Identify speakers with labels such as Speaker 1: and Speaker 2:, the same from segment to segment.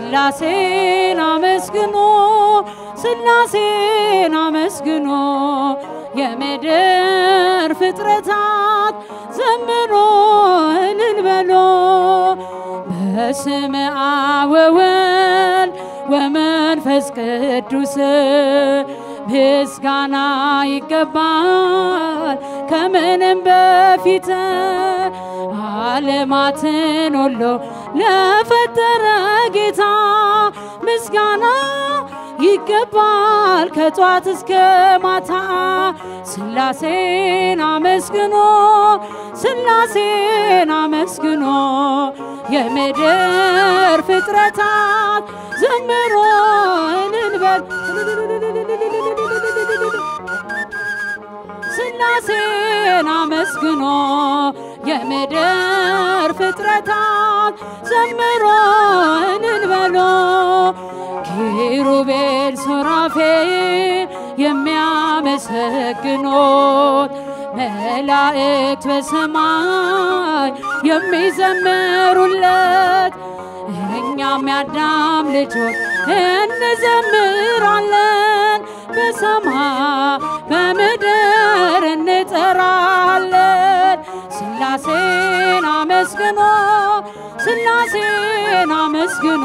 Speaker 1: ስላሴን አመስግኖ ስላሴን አመስግኖ የምድር ፍጥረታት ዘምሮ እልል በሎ በስመ አብ ወወልድ ወመንፈስ ቅዱስ ምስጋና ይገባል ከምንም በፊት ዓለማትን ሁሉ ለፈጠረ ጌታ ምስጋና ይገባል ከጧት እስከ ማታ ስላሴን አመስግኖ ስላሴን አመስግኖ የምድር ፍጥረታት ዘምሮ እልል በል ስላሴን አመስግኖ የምድር ፍጥረታት ዘምሮ እልል በሎ ኪሩቤል ሱራፌል የሚያመሰግኖት መላእክት በሰማይ የሚዘምሩለት እኛም ያዳም ልጆች እንዘምራለን በሰማይ በምድር እንጠራለን ስላሴን አመስግኖ ስላሴን አመስግኖ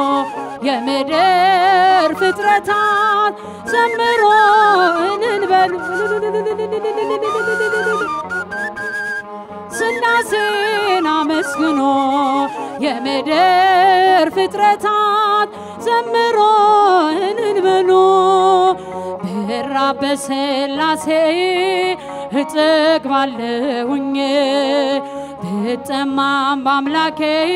Speaker 1: የምድር ፍጥረታት ዘምሮ እልል በሉ ስላሴን አመስግኖ የምድር ፍጥረታት ዘምሮ እልል በሉ ብራ በስላሴ እጠግባለሁኝ ብጠማም በአምላኬ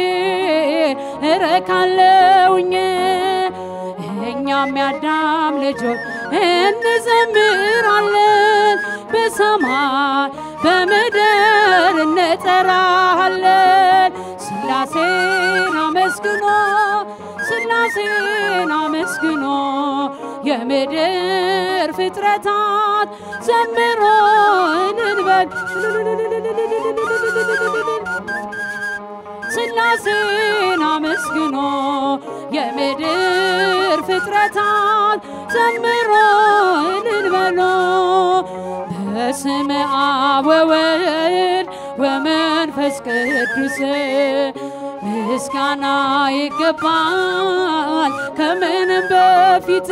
Speaker 1: እረካለሁኝ እኛም ያዳም ልጆች እንዘምራለን በሰማይ በምድር እንጠራለን ስላሴን አመስግኖ ስላሴን አመስግኖ የምድር ፍጥረታት ዘምሮ እልል በል ስላሴን አመስግኖ የምድር ፍጥረታት ዘምሮ እልል በሎ በስመ አብ ወወልድ ወመንፈስ ቅዱስ ምስጋና ይገባል ከምንም በፊት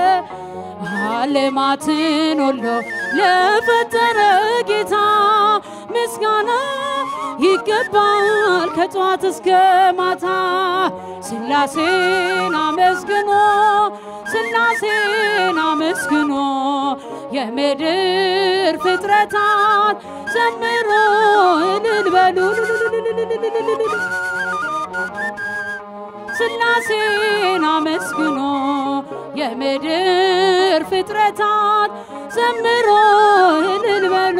Speaker 1: ዓለማትን ሁሉ ለፈጠረ ጌታ ምስጋና ይገባል ከጧት እስከ ማታ ስላሴን አመስግኖ ስላሴን አመስግኖ የምድር ፍጥረታት ዘምሮ እልል በሉ ስላሴን አመስግኖ የምድር ፍጥረታት ዘምሮ እልል በሎ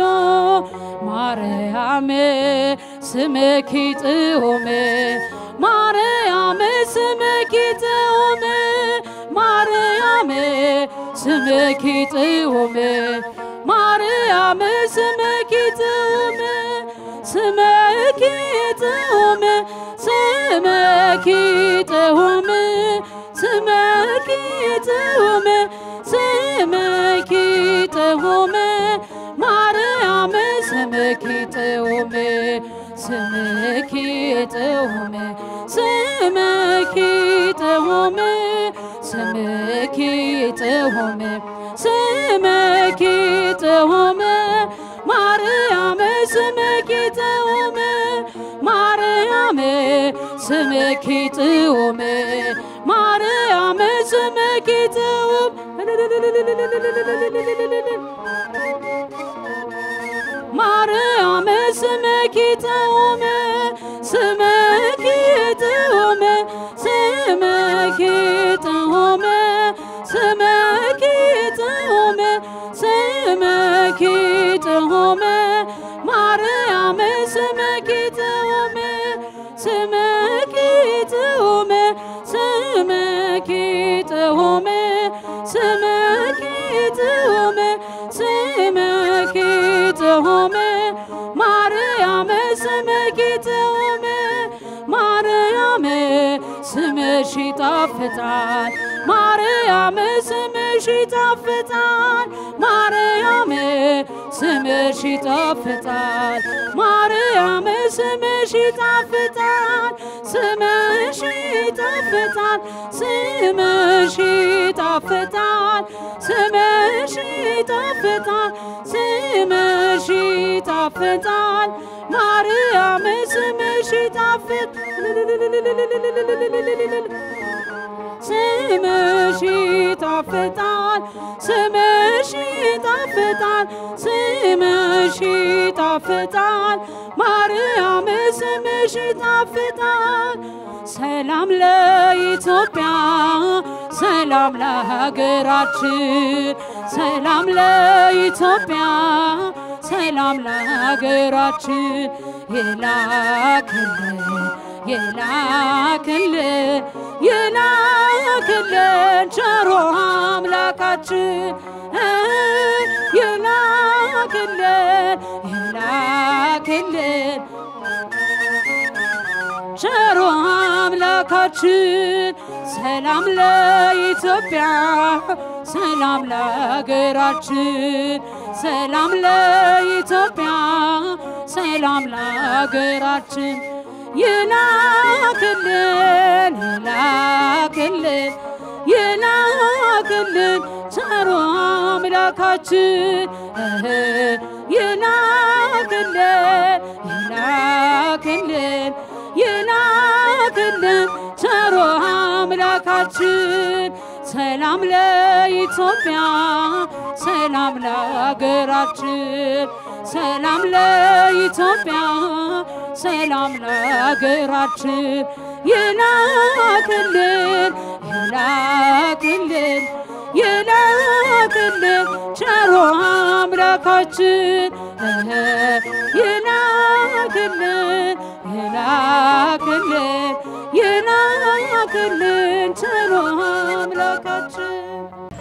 Speaker 1: ማርያም ስምኪ ጥዑም ማርያም ስምኪ ጥዑም ማርያም ስምኪ ጥዑም ማርያም ስምኪ ጥዑም ስምኪ ጥዑም ስምኪ ጥዑም ስምኪ ጥዑም ስምኪ ጥዑም ማርያም ስምኪ ጥዑም ስምኪ ጥዑም ስምኪ ጥዑም ስምኪ ጥዑም ስምኪ ጥዑም ማርያም ስምኪ ጥዑም ማርያም ስምኪ ጥዑም ማርያም ስምኪ ጥዑም ማርያም ስምኪ ጥዑም ስምኪ ጥዑም ስምኪ ጥዑም ስምኪ ጥዑም ስምኪ ጥዑም ማርያም ስምኪ ጥዑም ስምኪ ጥዑም ስምኪ ጥዑም ስምኪ ጥዑም ይጣፍጣል ማርያም ስምሽ ይጣፍጣል ማርያም ስምሽ ይጣፍጣል ማርያም ስምሽ ይጣፍጣል ስምሽ ይጣፍጣል ስምሽ ይጣፍጣል ስምሽ ይጣፍጣል ስምሽ ይጣፍጣል ማርያም ስምሽ ይጣፍጥ ስምሽ ይጣፍጣል ስምሽ ይጣፍጣል ስምሽ ይጣፍጣል ማርያም ስምሽ ይጣፍጣል ሰላም ለኢትዮጵያ ሰላም ለሀገራችን ሰላም ለኢትዮጵያ ሰላም ለሀገራችን የላክልን የላክልን የላክልን ቸሮ አምላካችን የላክልን የላክልን ቸሮ አምላካችን ሰላም ለኢትዮጵያ ሰላም ለሀገራችን ሰላም ለኢትዮጵያ ሰላም ለሀገራችን ይላክልን ይላክልን ይላክልን ቸሮ አምላካችን ይላክልን ይላክልን ይላክልን ቸሮ አምላካችን ሰላም ለኢትዮጵያ ሰላም ለሀገራችን ሰላም ለኢትዮጵያ ሰላም ለሀገራችን ይላክልን ይላክልን ይላክልን ቸሮ አምላካችን ይላክልን ይላክልን ይላክልን ቸሮ አምላካችን